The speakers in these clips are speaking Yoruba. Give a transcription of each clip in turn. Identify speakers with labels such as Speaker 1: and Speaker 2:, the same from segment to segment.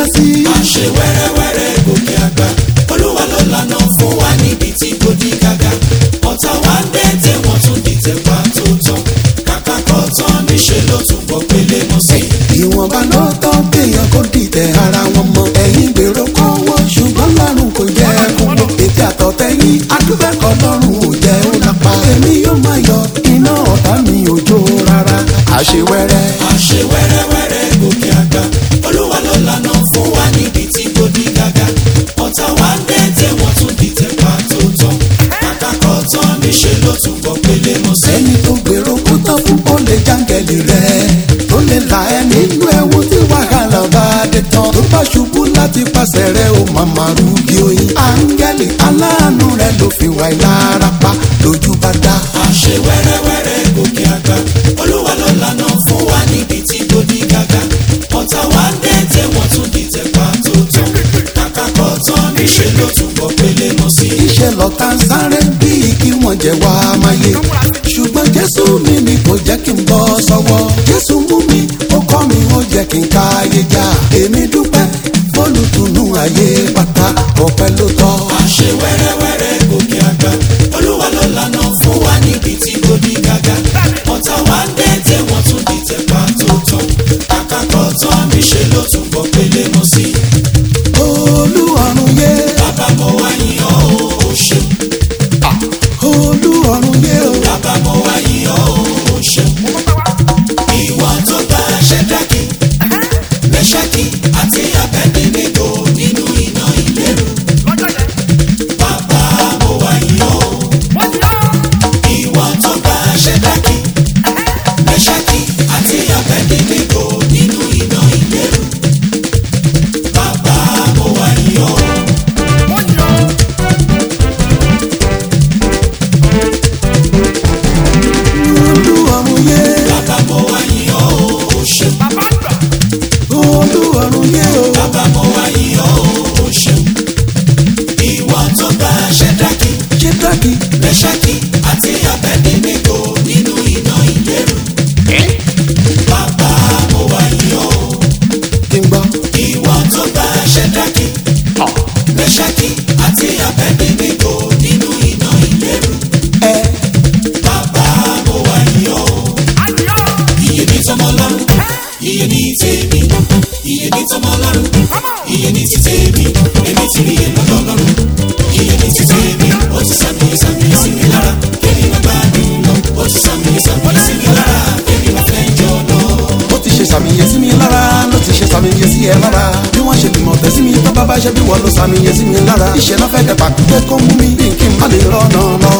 Speaker 1: sí.
Speaker 2: àṣẹ wẹ́rẹ́wẹ́rẹ́ gòkè àgbà olúwa ló lànà fún wa níbi tí kò di gàgà ọ̀tá wa ń dẹ́tẹ̀ wọ́n tún dìtẹ̀ pa tó tán kàkà kọ́ tán níṣẹ́ ló tún bọ́ pélé mọ́ sí.
Speaker 1: ìwọ̀nba ló tọ́ kéèyàn kó dìtẹ̀ ara wọn mọ́. ẹ̀yin gbèrò kọ́wọ́ ṣùgbọ́n lọ́rùn kò jẹ́ ẹkún lọ. ètò àtọ̀tẹ́yìn adúbẹ́kọ̀ lọ́rùn ò jẹ́ ó lápá. èmi yóò máa yọ iná ọ̀tá mi ò jó rárá. àṣewẹ́rẹ́
Speaker 2: àṣẹ wẹ́rẹ́wẹ́rẹ́ gòkè àgbà olúwa ló lànà fún wa níbi tí kò di gàgà ọ̀tá wa ń dẹ́tẹ̀ wọ́n tún dìtẹ̀ pa tó tán kàkà kọ́ tán níṣẹ́ ló tún bọ́ pélé mọ́ sí.
Speaker 1: ẹni tó gbèrò kó tán fún ó lè jáǹgẹ̀lì rẹ̀ tó lè là ẹ́ nínú ẹ̀wù tí wàhálà bá dé tán tó bá ṣubú láti pàṣẹ rẹ̀ ó màmá rúgi oyin áńgẹ́lì aláàánú rẹ̀ ló fi wà lára pa lójú bá dá.
Speaker 2: àṣẹ wẹ́rẹ́wẹ́rẹ́ gòkè àgbà olúwa ló lànà fún wa níbi tí kò di gàgà ọ̀tá wa ń dẹ́tẹ̀ wọ́n tún dìtẹ̀ pa tó tán kàkà kọ́ tán níṣẹ́ ló tún bọ́ pélé mọ́ sí.
Speaker 1: iṣẹ́ lọ́ta ń sáré bíi kí wọ́n jẹ́ wá máyé ṣùgbọ́n jésù mi ni kò jẹ́ kí n bọ́ sọ́wọ́ jésù mú mi ó kọ́ mi ó jẹ́ kí n káyé já èmi dúpẹ́ fólùtùnú ayé pátá ọpẹ́ ló tọ́.
Speaker 2: àṣẹ wẹ́rẹ́wẹ́rẹ́ gòkè àgbà olúwa ló lànà fún wa níbi tí kò di gàgà ọ̀tá wa ń dẹ́tẹ̀ wọ́n tún dìtẹ̀ pa tó tán kàkà kọ́ tán níṣẹ́ ló tún bọ́ pélé mọ́ sí.
Speaker 1: olú ọ̀run yé
Speaker 2: bàbá mo wá yìn ọ́ o ṣeun
Speaker 1: olú ọ̀run yé o.
Speaker 2: bàbá mo wá yìn ọ́ o ṣeun ìwọ tó bá ṣẹ́dákì mẹ́ṣákì àti abẹ́dẹ́gbẹ́gbò nínú iná ìlérú bàbá mo wá yìn ọ́ o. ìwọ tó bá ṣẹ́dákì mẹ́ṣákì àti abẹ́dẹ́gbẹ́gbò nínú iná ìlérú bàbá mo wá yìn ọ́ o.
Speaker 1: olú ọ̀run yé
Speaker 2: bàbá mo wá yìn ọ́ o ṣeun.
Speaker 1: olú ọ̀run yé o.
Speaker 2: bàbá mo wá yìn ọ́ o ṣeun. ìwọ tó bá ṣẹ́dákì
Speaker 1: ṣé dákì
Speaker 2: mẹ́ṣákì àti abẹ́dẹ́gbẹ́gbò nínú iná ìlérú. bàbá mo wá yìn ọ́ o.
Speaker 1: kí n gbọ́.
Speaker 2: ìwọ tó bá ṣẹ́dákì mẹ́ṣákì àti abẹ́dẹ́gbẹ́gbò nínú iná ìlérú.
Speaker 1: ẹ
Speaker 2: bàbá mo wá yìn ọ́ o. iye ní tọmọ lọ́rùn iye ní tèmi iye ní tọmọ lọ́rùn iye ní ti tèmi èmi ti rí èlò lọ́lọ́run iye ní ti tèmi ó ti sàmì sàmì sí mi lára kémi má gbádùn lọ ó ti sàmì sàmì sí mi lára kémi má fẹ́ jọ lọ.
Speaker 1: ó ti ṣe sàmìyẹ sí mi lára ló ti ṣe sàmìyẹ sí ẹ lára bí wọ́n ṣe bímọ tẹ̀ sí mi tó bá bá ṣe bí wọ́n ló sàmìyẹ sí mi lára iṣẹ́ náà fẹ́ dẹ̀pà pé kó mú mi bí kí n má lè rọ́nà lọ.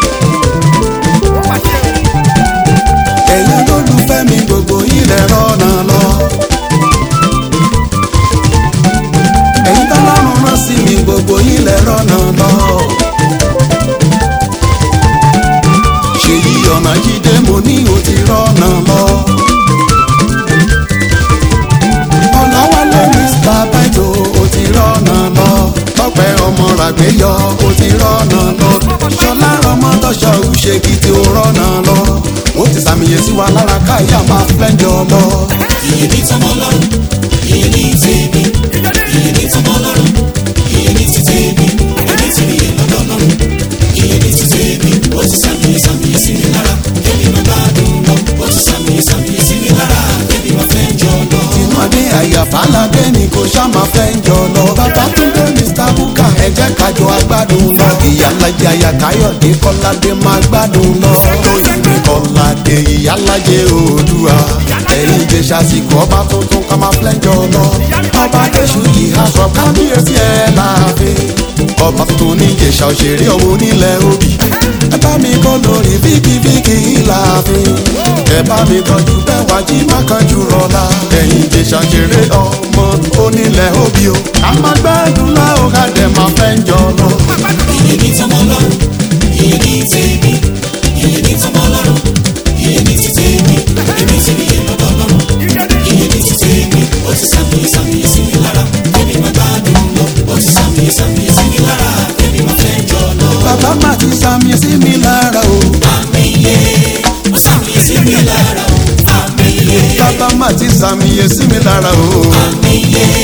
Speaker 1: ẹ̀yin olólùfẹ́ mi gbogbo ilẹ̀ rọ́nà lọ. ẹ̀yin tọ́lọ́run rán sí mi gbogbo ilẹ̀ rọ́nà lọ. ṣèyí ọ̀nà jíde mo ní o ti rọ́nà lọ. ọ̀làwálé mr baito o ti rọ́nà lọ. tọ́pẹ́ ọmọ ràgbéyọ o ti rọ́nà lọ. ṣọlá ọmọdọ́ṣọ òṣèkì tí o rọ́nà lọ. ó ti sàmìyẹ sí wa lára káyà máa flẹ́ńjọ lọ.
Speaker 2: iye ní tọmọ lọ́rùn iye ní tèmi iye ní tọmọ lọ́rùn iye ní ti tèmi èmi ti rí èlò lọ́lọ́run iye ní ti tèmi ó ti sàmì sàmì sí mi lára kémi má gbádùn lọ ó ti sàmì sàmì sí mi lára kémi má fẹ́ jọ lọ.
Speaker 1: tinúadé àyàfáládé ni kò ṣá máa flẹ́ńjọ lọ. bàbá túndé mr buka ẹ jẹ́ kájọ agbádùn lọ. ìyálàjẹ àyàkáyọ̀dé kọ́ládé máa gbádùn lọ. tóyìnbí kọ́ládé ìyálàjẹ oòdùà. ẹ̀yin jẹ́ sàsìkò ọba tuntun ká máa flẹ́ńjọ lọ. ọba adéṣu yìí aṣọ kábíyèsí ẹ̀ láàfin. ọba tuntun ní ìjẹ̀ṣà òṣèré ọ̀hún nílẹ̀ òbí. ẹ bá mi kọ́ lórí fíkìfíkì láàfin. ẹ bá mi tọ́jú bẹ́ẹ̀ wá jí má kanjú rọ̀la. ẹ̀yin ìjẹ̀ṣà ṣeré ọmọ onílẹ̀ òbí o. ká máa gbádùn láò ká dẹ̀ máa fẹ́ ń jọ lọ.
Speaker 2: iye ní tọmọ lọ́rùn iye ní tèmi iye ní tọmọ lọ́rùn iye ní ti tèmi èmi ti rí èlò lọ́lọ́run iye ní ti tèmi ó ti sàmì sàmì sí mi lára kémi má gbádùn lọ ó ti sàmì sàmì sí mi lára kémi má fẹ́ jọ lọ.
Speaker 1: bàbá má ti sàmì sí mi lára o.
Speaker 2: àmì yé ó sàmì sí mi lára o àmì yé
Speaker 1: bàbá má ti sàmì sí mi lára o.
Speaker 2: àmì yé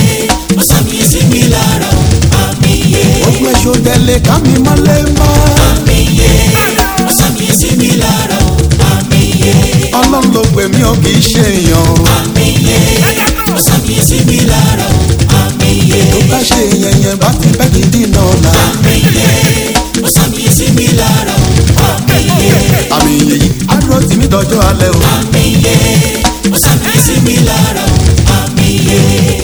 Speaker 2: ọ̀sàmì sí mi lára o àmì yé
Speaker 1: ogun èso tẹ̀lé ká mi mọ́lé mọ́.
Speaker 2: àmì yé ọ̀sàmì sí mi lára o àmì yé
Speaker 1: ọlọ́run ló pè mí ó kì í ṣe èèyàn.
Speaker 2: àmì yé ọ̀sàmì sí mi lára o àmì yé
Speaker 1: tó bá ṣe èèyàn yẹn bá ti bẹ́ẹ̀ gidi náà là.
Speaker 2: àmì yé ọ̀sàmì sí mi lára o àmì yé
Speaker 1: àmì yìí àdúró tì mí dọjọ́ alẹ́ o.
Speaker 2: àmì yé ọ̀sàmì sí mi lára o àmì yé.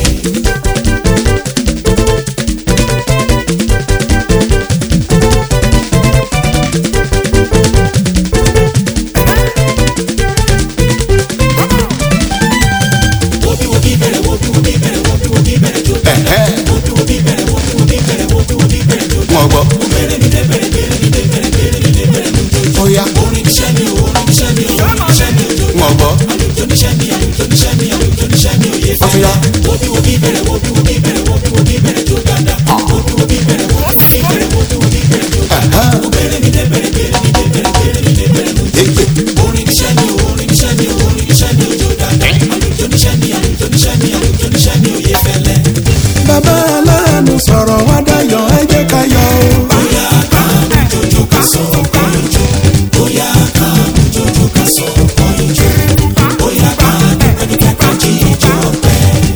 Speaker 2: Wobi wobi bẹ̀rẹ̀ wobi wobi bẹ̀rẹ̀ wobi wobi bẹ̀rẹ̀ jó
Speaker 1: Ẹ̀hẹ́.
Speaker 2: wobi wobi bẹ̀rẹ̀ wobi wobi bẹ̀rẹ̀ wobi wobi bẹ̀rẹ̀ jó
Speaker 1: wọn gbọ́.
Speaker 2: bẹ̀rẹ̀ mi dé bẹ̀rẹ̀ bẹ̀rẹ̀ mi dé bẹ̀rẹ̀ bẹ̀rẹ̀ mi dé bẹ̀rẹ̀ mi jó
Speaker 1: ó yá
Speaker 2: orin níṣẹ́ mi o orin níṣẹ́ mi o orin níṣẹ́ mi o jó
Speaker 1: wọn gbọ́.
Speaker 2: àlùjọ níṣẹ́ mi àlùjọ níṣẹ́ mi àlùjọ níṣẹ́ mi ò yé
Speaker 1: Ó ti yá.
Speaker 2: wobi wobi bẹ̀rẹ̀ wobi wobi bẹ̀rẹ̀ wobi wobi bẹ̀rẹ̀ jó dáadáa wobi wobi bẹ̀rẹ̀ wobi wobi bẹ̀rẹ̀ wobi wobi bẹ̀rẹ̀ jó dáadáa
Speaker 1: Ẹ̀hẹ́.
Speaker 2: bẹ̀rẹ̀ mi dé bẹ̀rẹ̀ bẹ̀rẹ̀ mi dé bẹ̀rẹ̀ bẹ̀rẹ̀ mi dé bẹ̀rẹ̀ mi jó
Speaker 1: Ègbè.
Speaker 2: orin níṣẹ́ mi o orin níṣẹ́ mi o orin níṣẹ́ mi ò jó dáadáa àlùjọ níṣẹ́ mi àlùjọ níṣẹ́ mi àlùjọ níṣẹ́ mi ò yé fẹ́lẹ́.
Speaker 1: bàbá aláàánú sọ̀rọ̀ wá dayọ̀ ẹ jẹ́ ká yọ̀ o.
Speaker 2: bóyá ká jojo ká sọ ọkọ ìjọ bóyá ká jojo ká sọ ọkọ ìjọ bóyá ká dúpẹ́dúpẹ́ ká jí ìjọ ọpẹ́.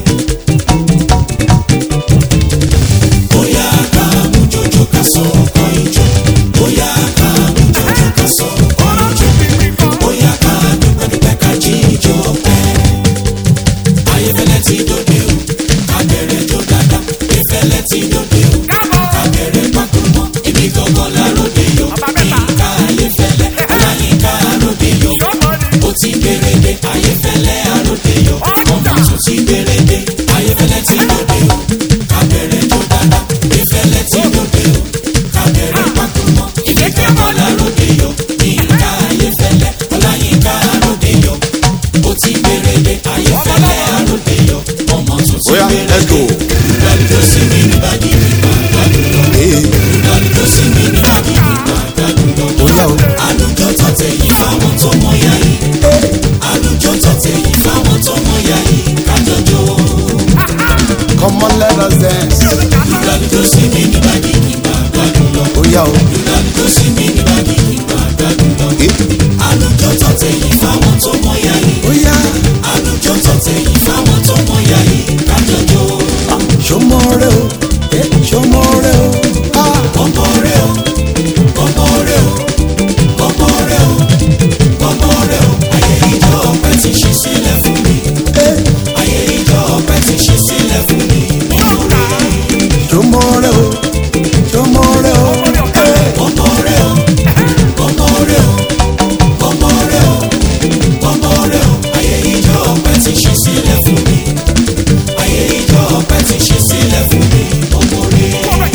Speaker 2: bóyá ká jojo ká sọ ọkọ ìjọ bóyá ká jojo ká sọ ọkọ ìjọ bóyá ká dúpẹ́dúpẹ́ ká jí ìjọ ọpẹ́. ayéfẹ́lẹ́ ti dòde o ká bẹ̀rẹ̀ jó dáadáa ayéfẹ́lẹ́ ti dòde o ká bẹ̀rẹ̀ pákúmọ́ ibi gangan láròdé yọ yínká ayéfẹ́lẹ́ ọláyínká àròdé yọ ó ti gbèrèdè ayéfẹ́lẹ́ àròdé yọ ọmọ tún ti gbèrèdè ayéfẹ́lẹ́ ti dòde o ká bẹ̀rẹ̀ jó dáadáa ayéfẹ́lẹ́ ti dòde o ká bẹ̀rẹ̀ pákúmọ́ ibi gangan láròdé yọ yínká ayéfẹ́lẹ́ ọláyínká àròdé yọ ó ti gbèrèdè ayéfẹ́lẹ́ àròdé yọ ọmọ tún ti
Speaker 1: ó yá let's go.
Speaker 2: gbèrèdè lálùjọ sí mi nígbàdí nígbà gbàdúrà
Speaker 1: Ee,
Speaker 2: lálùjọ sí mi nígbàdí nígbà gbàdúrà
Speaker 1: ó yá o.
Speaker 2: àlùjọ tọ̀tẹ̀ yìí fáwọn tó mọ ya yìí àlùjọ tọ̀tẹ̀ yìí fáwọn tó mọ ya yìí kájọjọ
Speaker 1: come on let us dance.
Speaker 2: lálùjọ sí mi nígbàdí nígbà gbàdúrà
Speaker 1: ó yá o.
Speaker 2: lálùjọ sí mi nígbàdí nígbà gbàdúrà
Speaker 1: Ee,
Speaker 2: àlùjọ tọ̀tẹ̀ yìí fáwọn tó mọ ya yìí
Speaker 1: ó yá.
Speaker 2: àlùjọ tọ̀tẹ̀ yìí fáwọn tó mọ ya yìí kájọjọ
Speaker 1: ṣọmọ rẹ o. Ee, ṣọmọ rẹ o. Ah,
Speaker 2: ọmọ rẹ o ọmọ rẹ o ọmọ rẹ o ọmọ rẹ o ayé ìjọ ọpẹ ti ṣí sílẹ̀ fún mi
Speaker 1: ee,
Speaker 2: ayé ìjọ ọpẹ ti ṣí sílẹ̀ fún mi nínú rẹ
Speaker 1: ṣọmọ rẹ o. ṣọmọ rẹ o. Ee,
Speaker 2: ọmọ rẹ o ọmọ rẹ o ọmọ rẹ o ọmọ rẹ o ayé ìjọ ọpẹ ti ṣí sílẹ̀ fún mi ayé ìjọ ọpẹ ti ṣí sílẹ̀ fún mi ọmọ rẹ.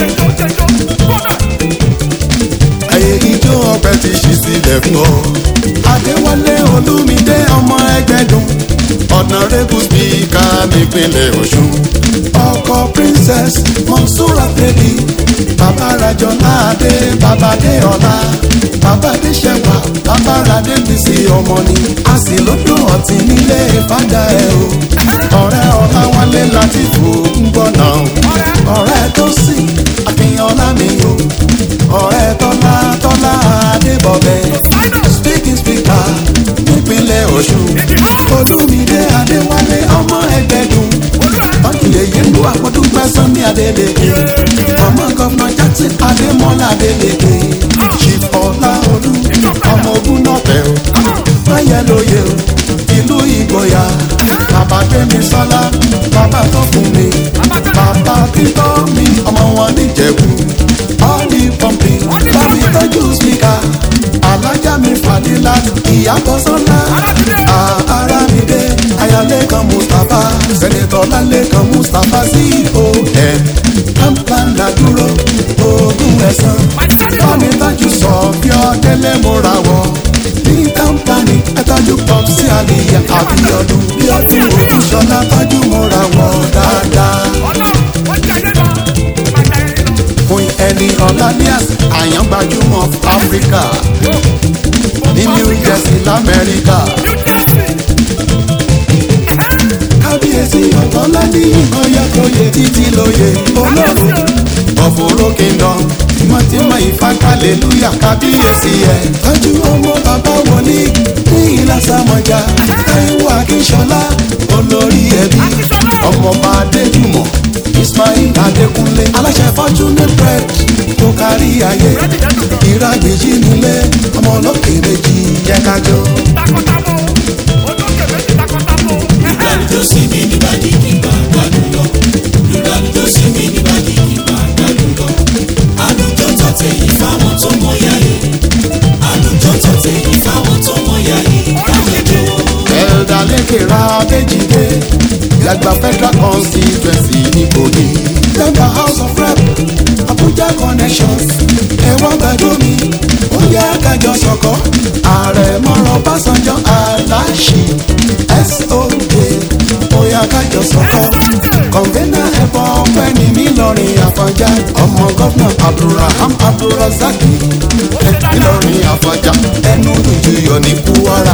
Speaker 1: ayé ijó ọpẹ ti ṣí sílẹ̀ fún ọ. adéwálé olúmídé ọmọ ẹgbẹ́dùn ọ̀nàrẹ́bù spíkà nípínlẹ̀ ọ̀ṣun. ọkọ princess monsura baby bàbá rajọlá adé bàbá adéọlá bàbá adéṣẹwà bàbá adébísí ọmọ ni a sì lójú ọtí nílé fàdà ẹ o. ọ̀rẹ́ ọ̀làwálé láti fò ń gbọ́ náà ọ̀rẹ́ tó sì àfihàn ọlá mi o ọ̀rẹ́ tọ́lá tọ́lá adébọ̀bẹ̀ speaking speaker nípínlẹ̀ ọ̀ṣun olúmídé adéwálé ọmọ ẹgbẹ́dùn ọ̀kìlẹ̀ yẹn lu àpọ̀dún pẹ́sán ní adélèké ọmọ gọ́fúnà jackson adémọ́lá adélèké chief ọláolú ọmọ ogun náà tẹ̀ o máyẹ̀ lóye o ìlú ìgboyà bàbá gbẹmí sọlá bàbá tó fún mi bàbá títọ́ mi ọmọ wọn níjẹ̀bú ọ́ọ̀lì pọ́ǹpì bàbí tọ́jú spíkà alájà mi fàdílà ìyàbọ̀ sọ́lá ara mi dé ayálékan mustapha sẹ́nitọ́ lálẹ́kan mustapha con kampala dúró ogún ẹ̀sán bámi tájú sọ bí ọdẹlẹ múra wọ ní kampani ẹtọ́jú pop sí àlìyé àbíyọdún bí ọdún òtúnṣọlá tájú múra wọ dáadáa. Queen ẹni ọ̀làníàs àyàn gbajúmọ̀ áfíríkà ní new jersey lamẹ́ríkà. kábíyèsí ọ̀tọ́lá ní ìgbọ̀nyẹ lóye títí lóye olóró ọ̀fọ̀rọ̀ kingdom tímọ́tímọ́ ìfàkàlélúyà kábíyèsí ẹ̀. tọ́jú ọmọ bàbá wọlé ní ìlàsàmọ̀já táíwò akínṣọlá olórí ẹbí ọmọọba adéjùmọ̀ ismail adékúnlé aláṣẹ fortune bread tó kárí ayé ìrágbèjì nílé ọmọ olókè méjì jẹ́ kájọ.
Speaker 2: lùdàlùjọ sí mi níbàdí kí n bá gbádùn lọ lùdàlùjọ sí mi níbàdí kí n bá gbádùn lọ àlùjọ tọ̀tẹ̀ yìí fáwọn tó mọ ya yìí àlùjọ tọ̀tẹ̀ yìí fáwọn tó mọ ya yìí kájọjọ.
Speaker 1: ẹ̀ẹ́dà lẹ́kẹ̀rẹ́ abẹ́jìdé yàgbà federal constituency nìkòyí yàgbà house of rep abuja connections ẹ̀wọ̀n gbàdúmí ó yẹ kájọ sọ̀kọ́ ààrẹ mọ́rọ̀ básanjọ́ aláṣì soj ó yẹ kájọ sọ̀kọ́ kọ̀ǹgẹ́nà ẹ̀bọ̀ ọ̀pẹ́ni mi lọ́rin àfọ̀njá ọmọ gọ́fúnà abdulrahman abdulrasaki ìlọrin àfọ̀njá ẹnu ìjìyọ ní kúwárà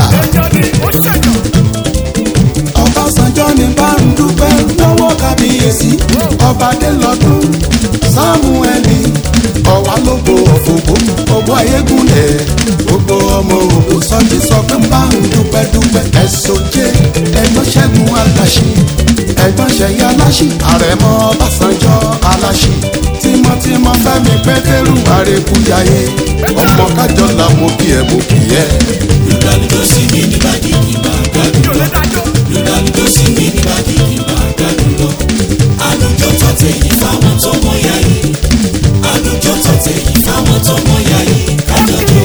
Speaker 1: ọbásanjọ́ ní bá ń dúpẹ́ lọ́wọ́ kábíyèsí ọba délọ́dún sámúẹ́lì ọ̀wá lógo òfògbó ògbó ayégúnlẹ̀ gbogbo ọmọ ògbó sọ́jí sọ pé ń bá ń dúpẹ́ dúpẹ́ ẹ̀sọ́jẹ́ ẹ̀gbọ́n ṣẹ́gun aláṣì ẹ̀gbọ́n ṣẹ̀yẹ aláṣì àrẹ̀mọ ọbásanjọ́ aláṣì tímọ́tímọ́ fẹ́mi pétérù àrèkújayé ọmọ kájọ làwọn kí ẹ mú kí ẹ.
Speaker 2: lùdàlùjọ sí mi níbàdí kí n bá gbádùn lọ lùdàlùjọ sí mi níbàdí kí n bá gbádùn lọ àlùjọ tọ̀tẹ̀ yìí fáwọn tó mọ ya yìí àlùjọ tọ̀tẹ̀ yìí fáwọn tó mọ ya yìí kájọjọ.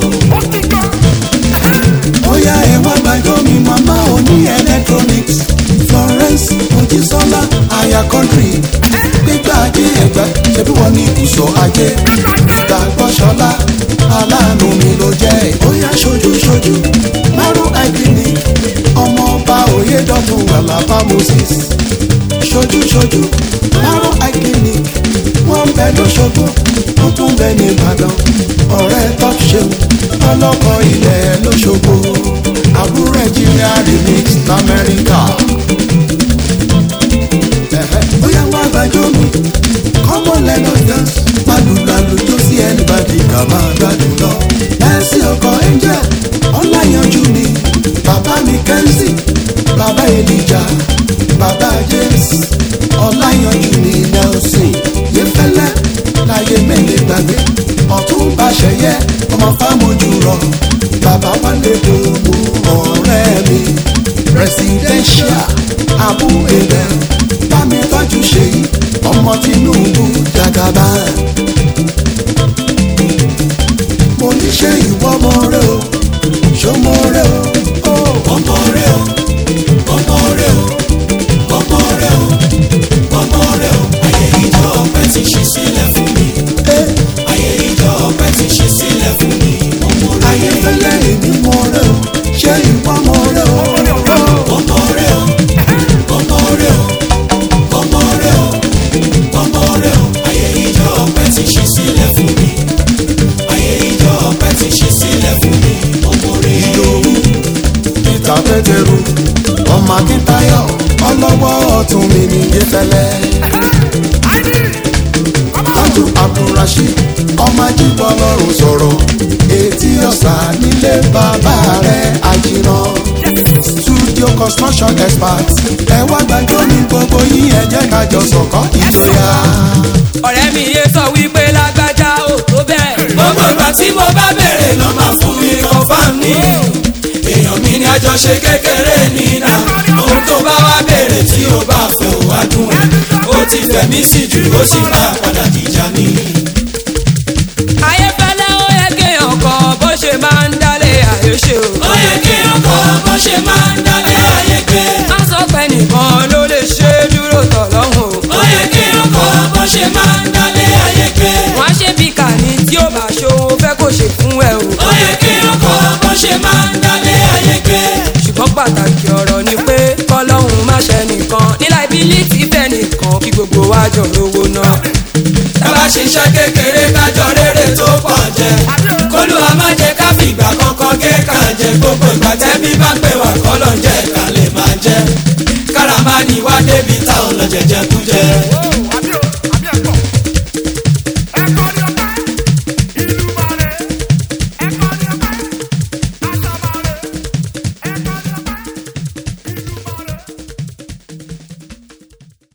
Speaker 1: bóyá ẹ wá gbàjọ́ mi màmá òní electronics florence mojísọ́lá aya country gbígbà ajé ẹ̀gbá ṣebí wọ́n ní ìbùsọ̀ ajé ìgbàgbọ́sọ́lá aláàánú mi ló jẹ́ bóyá ṣojú ṣojú márùn clinic ọmọ ọba oyèdọ́tun alaba moses ṣojú ṣojú márùn clinic wọ́n ń bẹ lọ́ṣọ́gbó wọ́n tún bẹ ní ìbàdàn ọ̀rẹ́ top ṣeun ọlọ́kọ̀ ilẹ̀ lọ́ṣọ́gbó àbúrò nàìjíríà remix lamẹ́ríkà. Ẹ̀hẹ́, bóyá wá gbàjọ́ mi common level dance malùlàlù tó sí anybody kà máa gbádùn lọ. ẹ̀sìn ọkọ̀ angel ọláyanjú ni bàbá mi kẹ́ńsì bàbá elijah bàbá james ọláyanjú ni nelson yẹfẹlẹ láyé mẹ́lẹ̀ gbàgbé ọ̀tún bá ṣẹyẹ ọmọ fámojú rọ bàbá wálé gbogbo ọ̀rẹ́ mi presidential abu ebel bámi tọ́jú ṣèyí ọmọ tinubu jagaba. mo ní ṣe ìwọ ọmọ rẹ o ṣọmọ rẹ o.
Speaker 2: ọmọ rẹ o ọmọ rẹ o ọmọ rẹ o ọmọ rẹ o ayé ìjọ ọpẹ ti ṣí sílẹ̀ fún mi ayé ìjọ ọpẹ ti ṣí sílẹ̀ fún mi ọmọ rẹ
Speaker 1: ayé fẹlẹ èmi mọ rẹ o ṣe ìwọ ọmọ rẹ o.
Speaker 2: ọmọ rẹ o ọmọ rẹ o ọmọ rẹ o ọmọ rẹ o ayé ìjọ ọpẹ ti ṣí sílẹ̀ fún mi ayé ìjọ ọpẹ ti ṣí sílẹ̀ fún mi ọmọ rẹ o.
Speaker 1: ìdòwú peter pétérù ọmọ akíntayọ ọlọ́wọ́ ọ̀tún mi ní yẹfẹlẹ. tọ́jú abdulrasheed ọmọ ajíbọ̀ lọ́rùn sọ̀rọ̀ etí ọ̀sà nílé bàbá rẹ̀ àjìnà studio construction expert ẹ wá gbàgbọ́ ní gbogbo yín ẹ jẹ́ ká jọ sọ̀kọ́ ìjọya.
Speaker 3: ọ̀rẹ́ mi yé sọ wípé lágbájá ò tó bẹ́ẹ̀.
Speaker 2: gbogbo ìgbà tí mo bá bèrè ló máa fún mi confam ní. èèyàn mi ní àjọṣe kékeré nínà ohun tó bá wá bèrè tí ó bá fẹ́ ò wá dùn ẹ̀ ó ti fẹ̀mí sí jù ó sì máa padà dìjà ní.
Speaker 3: ayéfẹ́lẹ́ ó yẹ kéèyàn kọ bó ṣe máa ń dálé àyè ṣe o.
Speaker 2: ó yẹ kí ọkọ bó ṣe máa ń dálé ayé gbé.
Speaker 3: má sọ pé nìkan ló lè ṣe é dúró tọ̀ lọ́hùn o.
Speaker 2: ó yẹ kí ọkọ bó ṣe máa ń dálé ayé gbé.
Speaker 3: wọ́n á ṣe bí kàní tí ó bá ṣòwò fẹ́ kó ṣe fún ẹ o.
Speaker 2: ó yẹ kí ọkọ bó ṣe máa ń dálé ayé gbé.
Speaker 3: ṣùgbọ́n pàtàkì ọ̀rọ̀ ni pé kọ́lọ́hún má ṣe nìkan nílà ìbílítì fẹ́ nìkan kí gbogbo wa jọ lówó náà.
Speaker 2: tábà ṣiṣẹ́ kékeré kájọ rere tó pọ̀ jẹ. kólúwa má jẹ ká fìgbà kankan gé ká jẹ gbogbo ìgbà tẹ́bí bá pè wá kọ́lọ̀ jẹ́ ká lè máa jẹ. kára má ní wá débi táwọn lọ jẹjẹ kú jẹ.